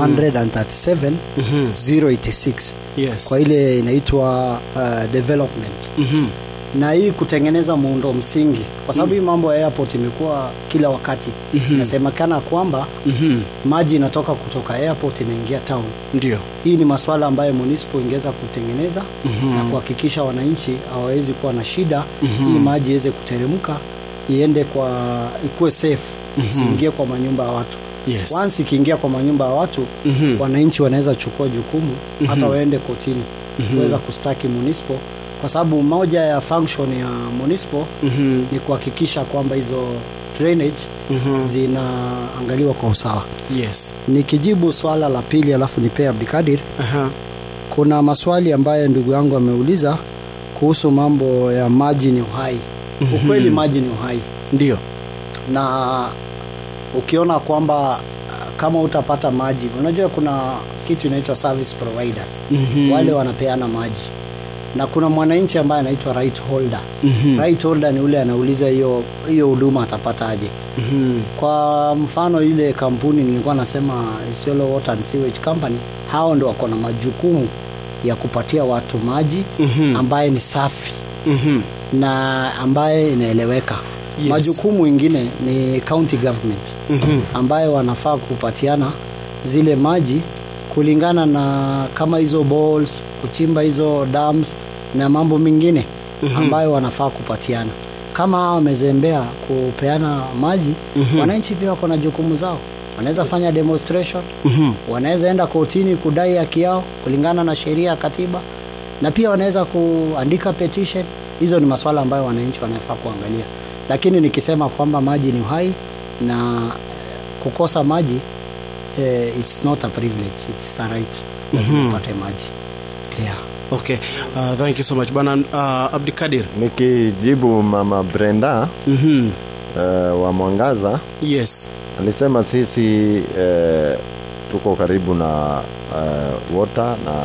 S6: 237
S1: mm-hmm.
S6: 086
S1: yes
S6: kwa ile inaitwa uh, development
S1: mm-hmm.
S6: na hii kutengeneza muundo msingi kwa sababu hii mambo ya airport imekuwa kila wakati
S1: Mhm.
S6: inasemekana kwamba
S1: Mm-hmm.
S6: maji inatoka kutoka airport inaingia town
S1: ndio
S6: hii ni masuala ambayo municipal ingeweza kutengeneza
S1: Mhm.
S6: na kuhakikisha wananchi hawawezi kuwa na shida
S1: Mhm.
S6: ili maji iweze kuteremka iende kwa ikuwe safe isiingie kwa manyumba ya watu
S1: yes
S6: once ikiingia kwa manyumba ya watu
S1: Mhm.
S6: wananchi wanaweza chukua jukumu hata waende kotini
S1: Mhm.
S6: kuweza kustaki municipal kwa sababu moja ya function ya municipal
S1: Mhm.
S6: ni kuhakikisha kwamba hizo drainage
S1: Mhm.
S6: zinaangaliwa kwa usawa
S1: yes
S6: nikijibu swala la pili alafu nipee abdikadir
S1: Aha.
S6: kuna maswali ambayo ndugu yangu ameuliza kuhusu mambo ya maji ni uhai
S1: Mhm.
S6: ukweli maji ni uhai
S1: ndio
S6: na ukiona kwamba uh, kama utapata maji unajua kuna kitu inaitwa service providers
S1: Mhm.
S6: wale wanapeana maji na kuna mwananchi ambaye anaitwa right holder
S1: Mhm.
S6: right holder ni ule anauliza hiyo hiyo huduma atapata aje
S1: Mhm.
S6: kwa mfano ile kampuni nilikuwa nasema Isiolo Water and Sewage Company hao ndio wako na majukumu ya kupatia watu maji
S1: Mhm.
S6: ambaye ni safi
S1: Mhm.
S6: na ambaye inaeleweka
S1: Yes.
S6: majukumu ingine ni county government
S1: Mhm.
S6: ambayo wanafaa kupatiana zile maji kulingana na kama hizo balls kuchimba hizo dams na mambo mengine ambayo wanafaa kupatiana kama hawa wamezembea kupeana maji wananchi pia wako na jukumu zao wanaweza fanya demonstration
S1: Mhm.
S6: wanaweza enda kotini kudai haki yao kulingana na sheria ya katiba na pia wanaweza kuandika petition hizo ni maswala ambayo wananchi wanafaa kuangalia lakini nikisema kwamba maji ni uhai na eh, kukosa maji eh, it's not a privilege it's a right lazima upate maji yeah.
S1: okay uh, thank you so much bwana uh, abdikadir
S7: nikijibu mama brenda
S1: Mhm.
S7: uh, wa mwangaza
S1: yes
S7: alisema sisi uh, tuko karibu na uh, water na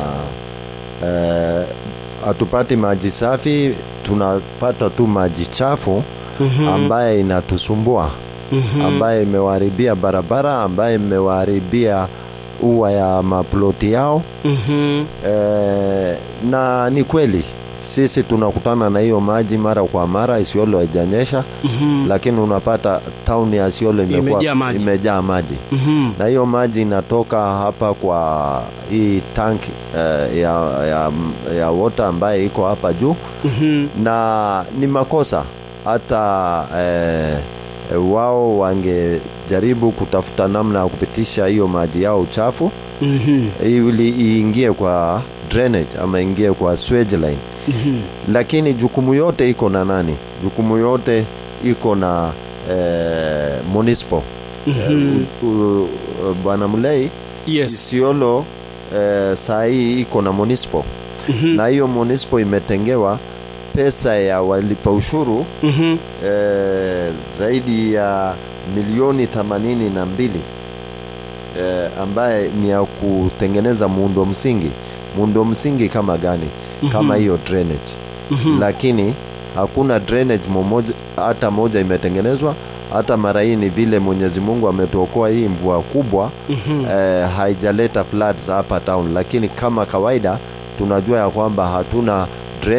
S7: uh, hatupati maji safi tunapata tu maji chafu ambaye inatusumbua ambaye imewaharibia barabara ambaye imewaharibia ua ya maploti yao
S1: Mhm.
S7: e, na ni kweli sisi tunakutana na hiyo maji mara kwa mara isiolo haijanyesha
S1: Mhm.
S7: lakini unapata tauni ya isiolo imekuwa-
S1: Imejaa maji.
S7: imejaa maji
S1: Mhm.
S7: na hiyo maji inatoka hapa kwa hii tank eh, ya, ya, ya water ambaye iko hapa juu
S1: Mhm.
S7: na ni makosa hata eh, eh, wao wangejaribu kutafuta namna ya kupitisha hiyo maji yao uchafu
S1: Mhm.
S7: ili iingie kwa drainage ama ingie kwa sewage line
S1: Mhm.
S7: lakini jukumu yote iko na nani jukumu yote iko na eh, municipal
S1: Mhm.
S7: U- u- bwana mlei
S1: yes
S7: isiolo eh, saa hii iko na municipal
S1: Mhm.
S7: na hiyo municipal imetengewa pesa ya walipa ushuru
S1: Mhm.
S7: eh, zaidi ya milioni themanini na mbili eh, ambaye ni ya kutengeneza muundo msingi muundo msingi kama gani kama hiyo drainage lakini hakuna drainage momoja, hata moja imetengenezwa hata mara hii ni vile mwenyezi mungu ametuokoa hii mvua kubwa eh, haijaleta floods hapa town lakini kama kawaida tunajua ya kwamba hatuna drainage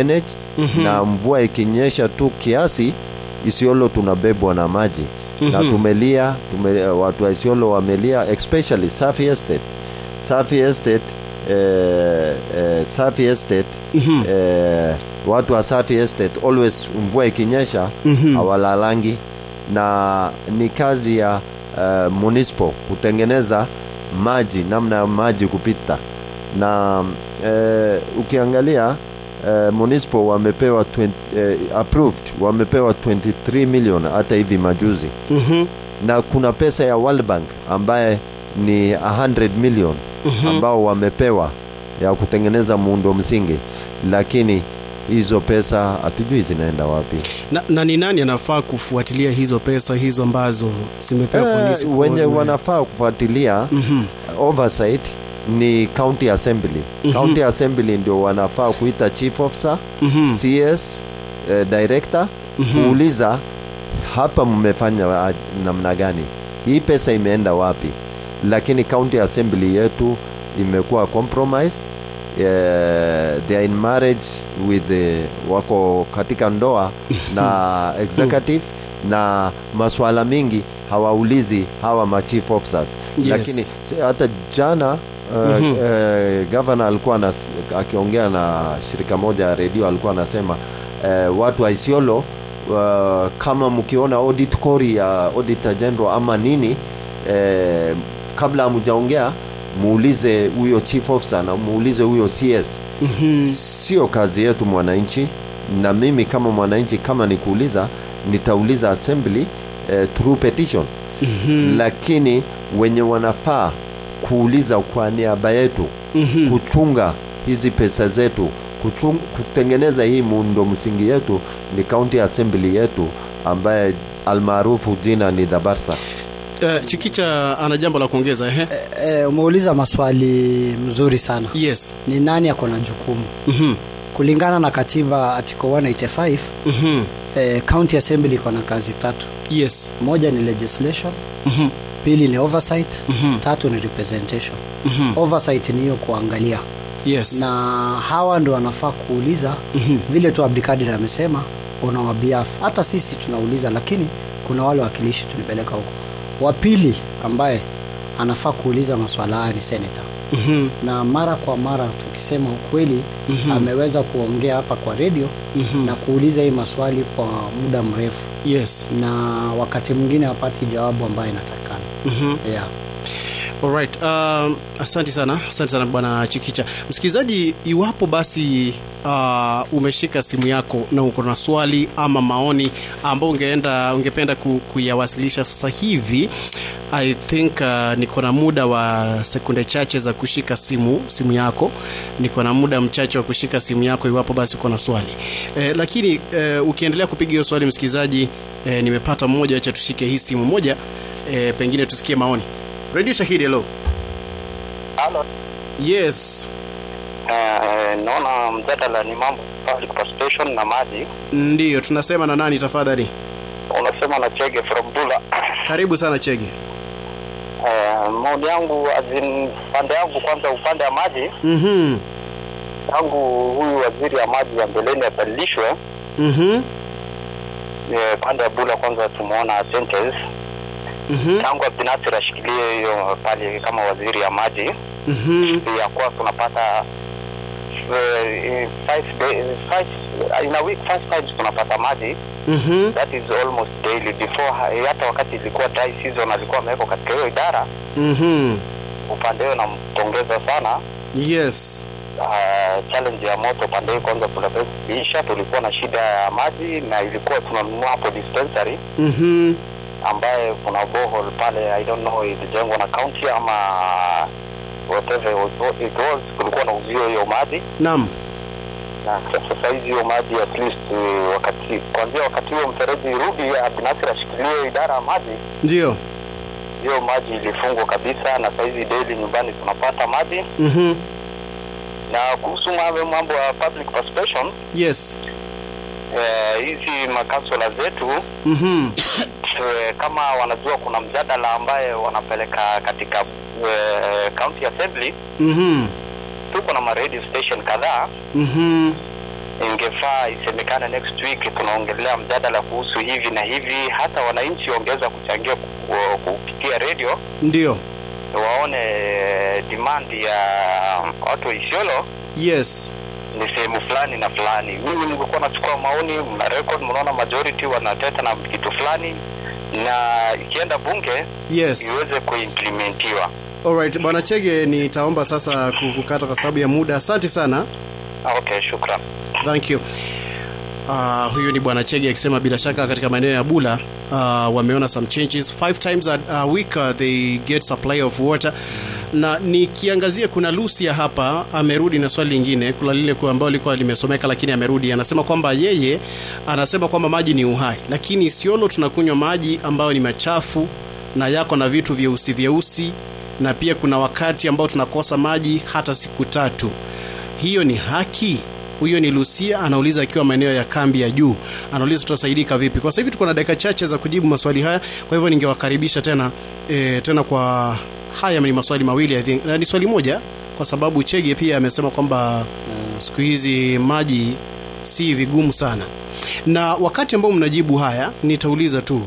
S7: mm-hmm. na mvua ikinyesha tu kiasi isiolo tunabebwa na maji mm-hmm. na tumelia tume, watu wa isiolo wamelia especially safi estate safi estate eh, eh, safi estate mm-hmm. eh, watu wa safi estate always mvua ikinyesha mm-hmm. hawalalangi na ni kazi ya uh, municipal kutengeneza maji namna ya maji kupita na uh, ukiangalia uh, municipal wamepewa 20, uh, approved wamepewa 23 million hata hivi majuzi
S1: Mhm.
S7: na kuna pesa ya World Bank ambaye ni 100 million ambao wamepewa ya kutengeneza muundo msingi lakini hizo pesa hatujui zinaenda wapi
S1: na, na ni nani anafaa kufuatilia hizo pesa hizo ambazo zimepewa
S7: Eh,
S1: polisi
S7: wenye
S1: kuwa
S7: wanafaa kufuatilia
S1: Mhm.
S7: oversight ni county assembly county assembly ndio wanafaa kuita chief officer
S1: Mhm.
S7: cs eh, director kuuliza hapa mmefanya wa- namna gani hii pesa imeenda wapi lakini county assembly yetu imekuwa compromised eh, they are in marriage with the, wako katika ndoa na executive na maswala mingi hawaulizi hawa ma chief officers
S1: Yes.
S7: lakini si- hata jana uh,
S1: Mhm.
S7: uh, governor alikuwa anas- akiongea na shirika moja ya redio alikuwa anasema uh, watu wa Isiolo uh, kama mkiona audit kori ya auditor general ama nini uh, kabla hamjaongea muulize huyo chief officer na muulize huyo CS
S1: Mhm.
S7: sio kazi yetu mwananchi na mimi kama mwananchi kama nikuuliza nitauliza assembly eh, through petition mm-hmm. lakini wenye wanafaa kuuliza kwa niaba yetu mm-hmm. kuchunga hizi pesa zetu kuchung, kutengeneza hii muundo msingi yetu ni county assembly yetu ambaye almaarufu jina ni dhabarsa
S1: Eh, chikicha ana jambo la kuongeza ehe
S6: E, umeuliza maswali mzuri sana
S1: yes
S6: ni nani ako na jukumu
S1: Mhm.
S6: kulingana na katiba article 185
S1: Mhm.
S6: eh, county assembly iko na kazi tatu
S1: yes
S6: moja ni legislation
S1: Mhm.
S6: pili ni oversight
S1: Mhm.
S6: tatu ni representation
S1: Mhm.
S6: oversight ni hiyo kuangalia
S1: yes
S6: na hawa ndo wanafaa kuuliza vile tu abdikadir amesema una wabiafu hata sisi tunauliza lakini kuna wale wakilishi tulipeleka huko wa pili ambaye anafaa kuuliza maswala haya ni senata
S1: Mhm.
S6: na mara kwa mara tukisema ukweli mm-hmm. ameweza kuongea hapa kwa redio mm-hmm. na kuuliza hii maswali kwa muda mrefu
S1: yes
S6: na wakati mwingine hapati jawabu ambayo inatakikana
S1: Mhm.
S6: yeah.
S1: Alright, um, asante sana asante sana bwana chikicha msikilizaji iwapo basi uh, umeshika simu yako na uko na swali ama maoni ambao ungeenda ungependa ku, kuyawasilisha sasa hivi i think uh, niko na muda wa sekunde chache za kushika simu simu yako niko na muda mchache wa kushika simu yako iwapo basi uko na swali eh, lakini eh, ukiendelea kupiga hiyo swali msikilizaji eh, nimepata mmoja acha tushike hii simu moja eh, pengine tusikie maoni radio shahidi hello
S9: Halo.
S1: yes
S9: Eh, naona mjadala ni mambo public participation na maji.
S1: ndiyo tunasema na nani tafadhali
S9: Unasema na Chege from Bula.
S1: karibu sana chege
S9: Eh, maoni yangu azin pande yangu kwanza upande wa maji
S1: mhm
S9: tangu huyu waziri wa maji wa mbeleni abadilishwe
S1: mhm
S9: eh, pande ya Bula kwanza tumeona sentence
S1: mhm
S9: tangu Abdinasir ashikilie hiyo pale kama waziri ya maji
S1: mhm
S9: ya kuwa tunapata eh, five day, five, in a week five times tunapata maji
S1: mhm
S9: that is almost daily before ha- hata wakati ilikuwa dry season alikuwa amewekwa katika hiyo idara
S1: mhm
S9: upande huo nampongeza sana
S1: yes
S9: uh, challenge ya moto upande huu kwanza tunaisha tulikuwa na shida ya maji na ilikuwa tunanunua hapo dispensary
S1: mhm
S9: ambaye kuna borehole pale i don't know ilijengwa na county ama whatever it was, it was kulikuwa na uzio hiyo maji
S1: nam
S9: na sasa hizi hiyo maji at least uh, wakati kuanzia wakati huo mfereji rudi abdinasir ashikilie idara ya maji
S1: ndio
S9: hiyo maji ilifungwa kabisa na saizi daily nyumbani tunapata maji
S1: mhm
S9: na kuhusu mambo mambo ya public participation
S1: yes
S9: eh, hizi makansula zetu
S1: mhm
S9: eh, kama wanajua kuna mjadala ambaye wanapeleka katika eh, county assembly
S1: mhm
S9: tuko na ma radio station kadhaa
S1: mhm
S9: ingefaa isemekane next week tunaongelea mjadala kuhusu hivi na hivi, hata wananchi wangeweza kuchangia ku- kupitia redio
S1: ndio
S9: waone demand ya watu wa Isiolo
S1: yes
S9: ni sehemu fulani na fulani. Mimi ningekuwa nachukua maoni, mna record, mnaona majority wanateta na kitu fulani, na ikienda bunge
S1: yes
S9: iweze kuimplementiwa.
S1: alright bwana chege nitaomba sasa ku- kukata kwa sababu ya muda asante sana
S9: Okay, shukran.
S1: thank you Uh, huyu ni bwana chege akisema bila shaka katika maeneo ya bula uh, wameona some changes five times a, a week uh, they get supply of water na nikiangazia kuna lucia hapa amerudi na swali lingine kuna lile ku- ambalo likuwa limesomeka lakini amerudi anasema kwamba yeye anasema kwamba maji ni uhai lakini siolo tunakunywa maji ambayo ni machafu na yako na vitu vyeusi vyeusi na pia kuna wakati ambao tunakosa maji hata siku tatu hiyo ni haki huyo ni lucia anauliza akiwa maeneo ya kambi ya juu anauliza tutasaidika vipi kwa sasa hivi tuko na dakika chache za kujibu maswali haya kwa hivyo ningewakaribisha tena e, tena kwa haya ni maswali mawili I think. na ni swali moja kwa sababu chege pia amesema kwamba siku hizi maji si vigumu sana na wakati ambao mnajibu haya nitauliza tu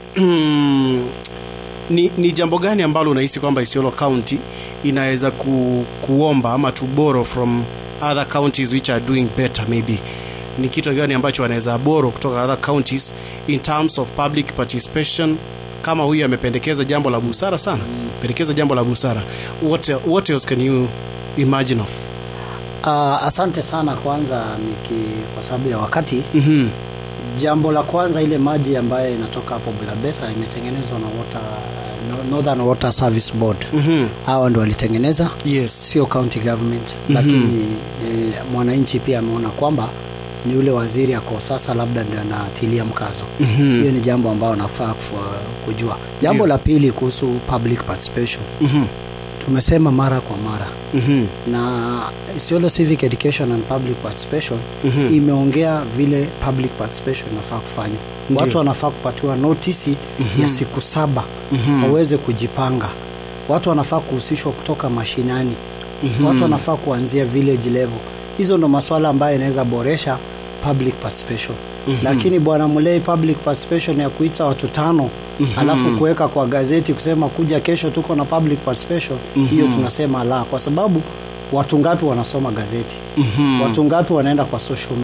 S1: ni, ni jambo gani ambalo unahisi kwamba Isiolo County inaweza ku, kuomba ama to borrow from other counties which are doing better maybe ni kitu gani ambacho wanaweza borrow kutoka other counties in terms of public participation kama huyu amependekeza jambo la busara sana pendekeza jambo la busara what, what else can you imagine of
S6: Uh, asante sana kwanza niki, kwa sababu ya wakati
S1: mm-hmm.
S6: jambo la kwanza ile maji ambayo inatoka hapo Bulabesa imetengenezwa na water, no- Northern Water Service Board
S1: Mm-hmm.
S6: hawa ndo walitengeneza
S1: yes
S6: sio county government lakini e, mwananchi pia ameona kwamba ni ule waziri ako sasa labda ndio anatilia mkazo
S1: Mhm.
S6: hiyo ni jambo ambayo nafaa kufa- kujua jambo
S1: Ndio.
S6: la pili kuhusu public participation
S1: mm-hmm.
S6: tumesema mara kwa mara
S1: Mm-hmm.
S6: na Isiolo Civic Education and Public Participation
S1: Mhm.
S6: imeongea vile public participation inafaa kufanywa.
S1: Ndio.
S6: Watu wanafaa kupatiwa notisi ya siku saba
S1: Mhm.
S6: waweze kujipanga. Watu wanafaa kuhusishwa kutoka mashinani. Watu wanafaa kuanzia village level. Hizo ndo maswala ambayo inaweza boresha public participation. Lakini bwana Mulei, public participation ya kuita watu tano alafu kuweka kwa gazeti kusema kuja kesho tuko na public participation, hiyo tunasema la, kwa sababu watu ngapi wanasoma gazeti? Watu ngapi wanaenda kwa social